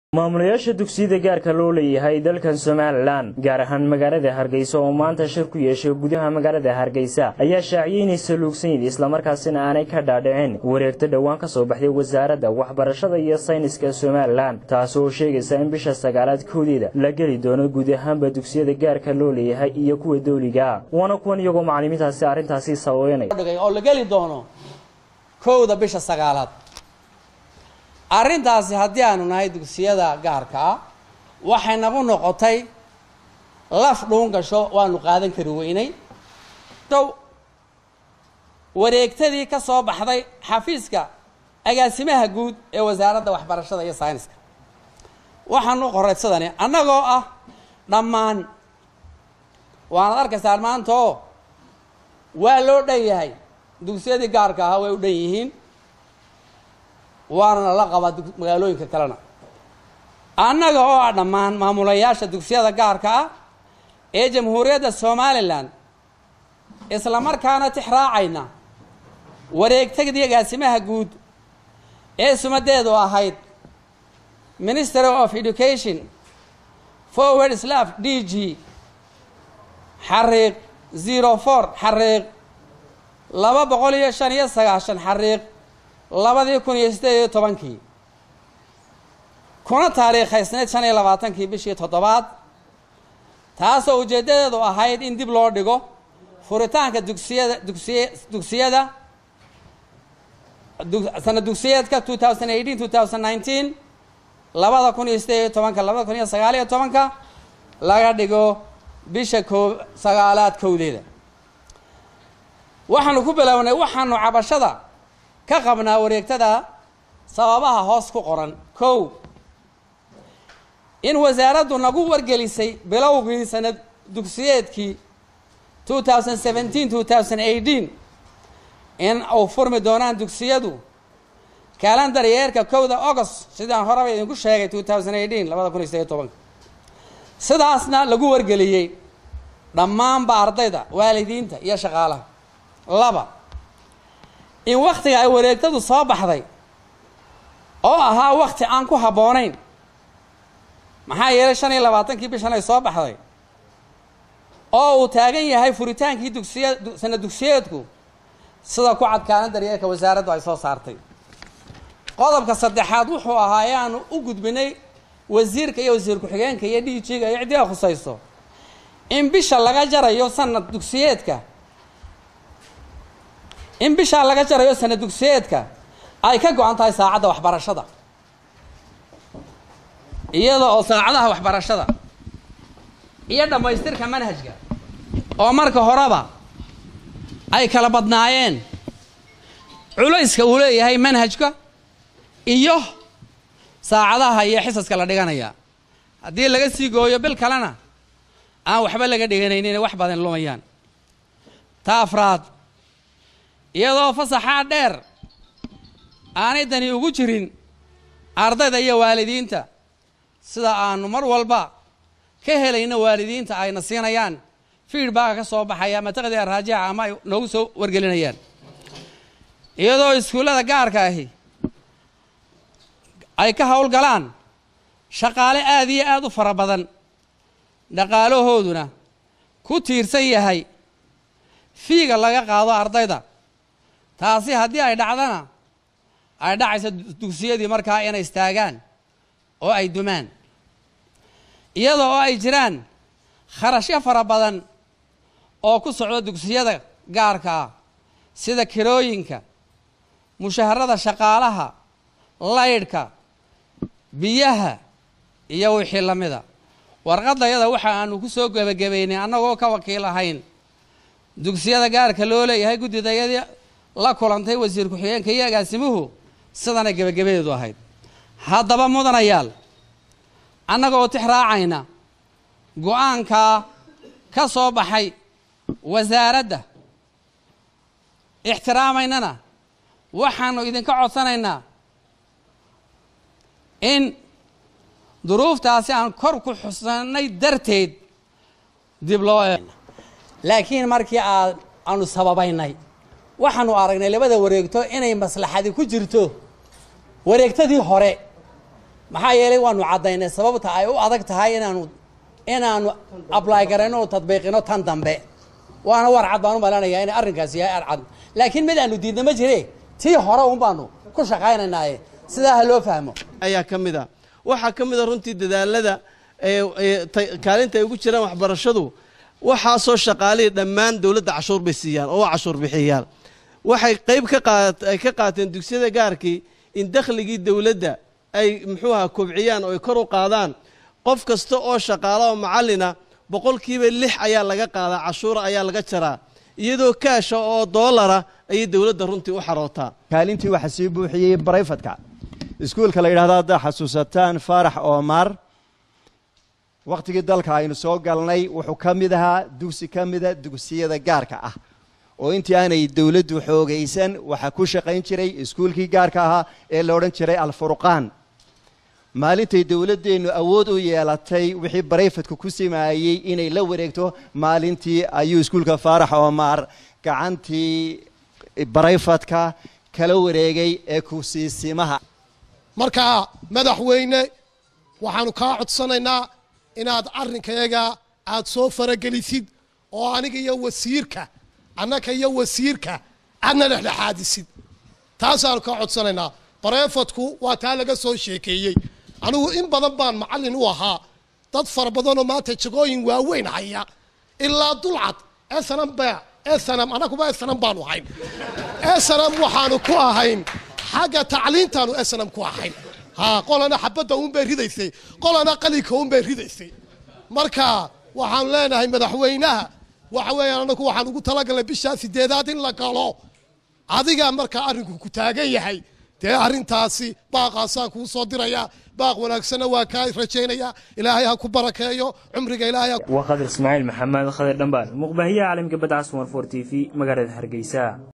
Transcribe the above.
maamulayaasha dugsiyada gaarka loo leeyahay dalkan somalilan gaar ahaan magaalada hargeysa oo maanta shir ku yeeshay gudaha magaalada hargeysa ayaa shaaciyey inay saluugsan yihiin islamarkaasina aanay ka dhaadhicin wareegto dhowaan ka soo baxday wasaaradda waxbarashada iyo sayniska somalilan taas oo sheegaysa in bisha sagaalaad koodeeda la geli doono guud ahaanba dugsiyada gaarka loo leeyahay iyo kuwa dowliga waana kuwan iyagoo macalimiintaasi arrintaasi sababeynay oo la geli doono kowda bisha sagaalaad arrintaasi haddii aanu nahay dugsiyada gaarka ah waxay nagu noqotay laf dhuun gasho waanu qaadan kari weynay dow wareegtadii ka soo baxday xafiiska agaasimaha guud ee wasaaradda waxbarashada iyo sayniska waxaanu qoraysadani annagoo ah dhammaan waanad arkaysaan maanta oo waa loo dhan yahay dugsiyadii gaarka ahaa way u dhan yihiin waana la qabaa magaalooyinka kalena annaga oo ah dhammaan maamulayaasha dugsiyada gaarka ah ee jamhuuriyadda somalilan isla markaana tixraacayna wareegtadii agaasimaha guud ee sumadeedu ahayd ministry of education forward slav d g xariiq zero four xariiq laba boqol iyo shan iyo sagaashan xariiq labadii kun iyo siddeed iyo tobankii kuna taariikhaysneyd shan iyo labaatankii bishii toddobaad taasoo ujeeddadeedu ahayd in dib loo dhigo furitaanka dugsiyada dugsiy dugsiyada sana dugsiyeedka two thousand eighteen two thousand nineteen labada kun iyo siddeed iyo tobanka labada kun iyo sagaal iyo tobanka laga dhigo bisha koo sagaalaad kowdeeda waxaanu ku bilownay waxaanu cabashada ka qabnaa wareegtada sababaha hoos ku qoran kow in wasaaraddu nagu wargelisay bilowgii sanad dugsiyeedkii two thousand seventeen two thousand eighteen in uu furmi doonaan dugsiyadu calendar yeerka kowda august sidaan horeba idinku sheegay two thousand eighteen labada kun iyo sideed iyo tobanka sidaasna lagu wargeliyey dhammaanba ardayda waalidiinta iyo shaqaalaha laba in waktiga ay wareegtadu soo baxday oo ahaa wakti aan ku habboonayn maxaa yeelay shan iyo labaatankii bishan ay soo baxday oo uu taagan yahay furitaankii dugsiya sana dugsiyeedku sida ku cadkaanan daryeelka wasaaraddu ay soo saartay qodobka saddexaad wuxuu ahaa ee aanu u gudbinay wasiirka iyo wasiir ku-xigeenka iyo d g-ga iyo ciddii a khusayso in bisha laga jarayo sanad dugsiyeedka in bishaa laga jarayo sana dugsiyeedka ay ka go-an tahay saacadda waxbarashada iyada oo saacadaha waxbarashada iyo dhammaystirka manhajka oo marka horeba ay kala badnaayeen culayska uu leeyahay manhajka iyo saacadaha iyo xisaska la dhiganaya haddii laga sii gooyo bil kalena aan waxba laga dhiganaynin wax badan lumayaan ta afraad iyadoo fasaxaa dheer aanay dani ugu jirin ardayda iyo waalidiinta sida aanu mar walba ka helayno waalidiinta ayna siinayaan feedbacka ka soo baxaya ama taqdiya raajica ama ay noogu soo wargelinayaan iyadoo iskuullada gaarka ahi ay ka howlgalaan shaqaale aada iyo aada u fara badan dhaqaalahooduna ku tiirsan yahay fiiga laga qaado ardayda taasi haddii ay dhacdana ay dhacayso dugsiyadii markaa inay istaagaan oo ay dumaan iyada oo ay jiraan kharashyo fara badan oo ku socdo dugsiyada gaarka ah sida kirooyinka mushaharada shaqaalaha laydhka biyaha iyo wixii la mida warqadayada waxa aanu ku soo gebagabaynay annagoo ka wakiil ahayn dugsiyada gaarka loo leeyahay guddidayadii la kulantay wasiir ku-xigeenka iyo agaasimuhu sidanay gebagabadeedu ahayd haddaba mudanayaal annaga oo tix raacayna go-aankaa ka soo baxay wasaaradda ixtiraamaynana waxaanu idinka codsanaynaa in duruuftaasi aan kor ku xusannay darteed dib loo e laakiin markii aad aanu sababaynay waxaanu aragnay labada wareegto inay maslaxadi ku jirto wareegtadii hore maxaa yeelay waanu caddaynay sababta ay u adag tahay inaanu inaanu ably garayno oo tadbiiqino tan dambe waana war cad baan u malanayaa inay arrinkaasi yahay arcad laakiin mid aanu diidna ma jire tii hore un baanu ku shaqaynaynaaye sidaa ha loo fahmo ayaa ka mid a waxaa ka mid a runtii dadaalada kaalinta ay ugu jiraan waxbarashadu waxaasoo shaqaalihii dhammaan dowladda cashuur bay siiyaan oo waa cashuur bixiyaan waxay qayb kaay ka qaateen dugsiyada gaarkii in dakhligii dowladda ay muxuu aha kobciyaan oo ay kor u qaadaan qof kasta oo shaqaala oo macallina boqolkiiba lix ayaa laga qaadaa cashuura ayaa laga jaraa iyadoo kaasha oo doolara ayay dowladda runtii u xarootaa kaalintii waxaa sii buuxiyey barayfadka iskuulka la yidhahdo haddaa xasuusataan faarax oomar wakhtigii dalka aynu soo galnay wuxuu ka mid ahaa dugsi ka mida dugsiyada gaarka ah oo intii aanay dowladdu xoogaysan waxaa ku shaqayn jiray iskuulkii gaarka ahaa ee la odhan jiray alfurqaan maalintay dowladdeennu awood u yeelatay wixii barayfadku ku simaayey inay la wareegto maalintii ayuu iskuulka faarax oomar gacantii barayfadka kala wareegay ee kusiisimaha marka madaxweyne waxaanu kaa codsanaynaa inaad arrinkayaga aad soo faragelisid oo aniga iyo wasiirka annaka iyo wasiirka aadna dhexdhexaadisid taasaanu kaa codsanaynaa barayfadku waa taa laga soo sheekeeyey anigu in badan baan macallin u ahaa dad fara badanoo maanta jagooyin waaweyn haya ilaa dulcad esanam ba esanam annaguba esanam baanu ahayn esanam waxaanu ku ahayn xagga tacliintaanu esanam ku ahayn ha qolana xabadda uunbay ridaysay qolana qalinka uunbay ridaysay marka waxaanu leenahay madaxweynaha waxa weeyaan anagu waxaan ugu talagalnay bishaa sideedaad in la galo adigaa markaa arrinku ku taagan yahay dee arrintaasi baaqaasaan kuu soo dirayaa baaq wanaagsanna waa kaa rajaynayaa ilaahay ha ku barakeeyo cumriga ilaahay waa khadir ismaaciil maxamed khadir dhambaal muqbahiyaha caalamka badcas war for t v magaalada hargeysa